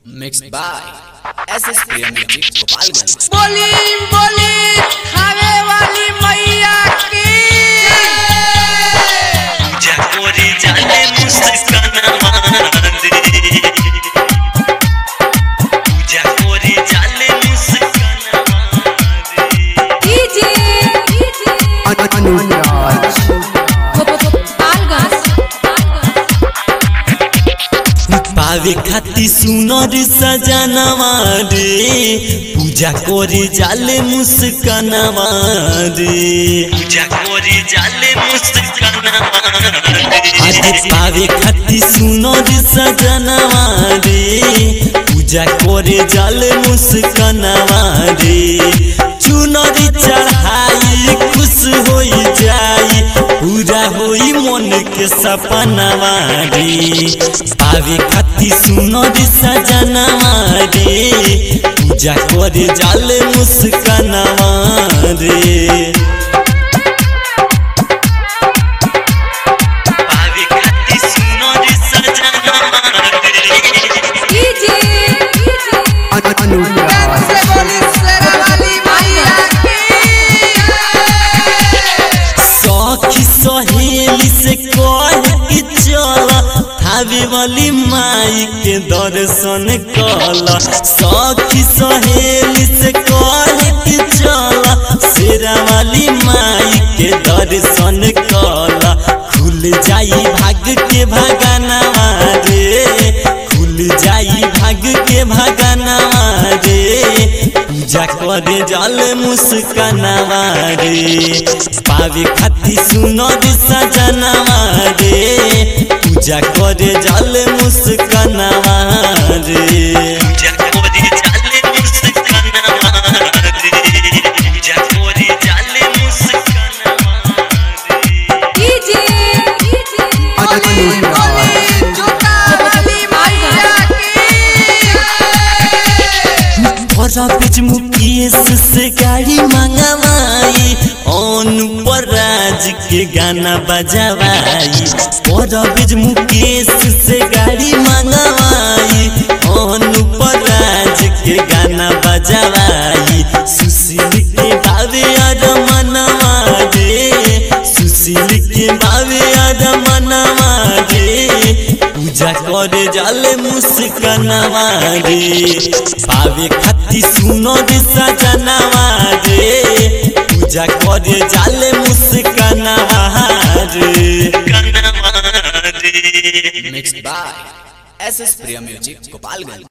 Mixed by SS Priya Music Gopalganj. बोली बोली खावे वाली मैया की जकोरी जाने मुस्काना मांदे जकोरी जाने मुस्काना मांदे डीजे अनुराज पावे खाती सुनर सजनवा रे पूजा करे जाले मुस्कानवा रे पूजा करे जाले मुस्कानवा आज पावे खाती सुनर सजनवा रे पूजा करे जाले मुस्कानवा रे चुनरी चढ़ाई खुश होई जाई पूरा होई मन के सपनवा रे पावे खाती सुनर सजनवा रे पूजा करे जाले मुस्कानवा रे पावे खाती सुनर सजनवा रे डीजे अनुराज से बोली शेरा वाली मैया की सखी सहेली से कह के चल थावे वाली माई के दर्शन कल सखी सहेली से कह के चल शेरा वाली माई के दर्शन कल खुल जाई भाग के भगना रे खुल जाई भाग के भगना रे पूजा करे जल मुस्कानवा रे पावे खाती सुनर सजनवा रे पूजा करे जल मुस्कानवा रे पूजा करे जल मुस्कानवा रे पूजा करे जल मुस्कानवा रे डीजे अनुराज जोता वाली मैया बड़ा बीच मुकेश से गाड़ी मंगवाई अनुपर राज के गाना बजवाई बड़ा बीच मुकेश से गाड़ी मंगवाई अनुपर राज के गाना बजवाई सुशील के भावे अर मनवा रे सुशील के भावे अर मनवा रे पूजा करे जाले मुस्कानवा रे पावे खाती सुनर सजनवा रे पूजा करे जाले मुस्कानवा रे Mixed by SS Priya Music Gopalganj.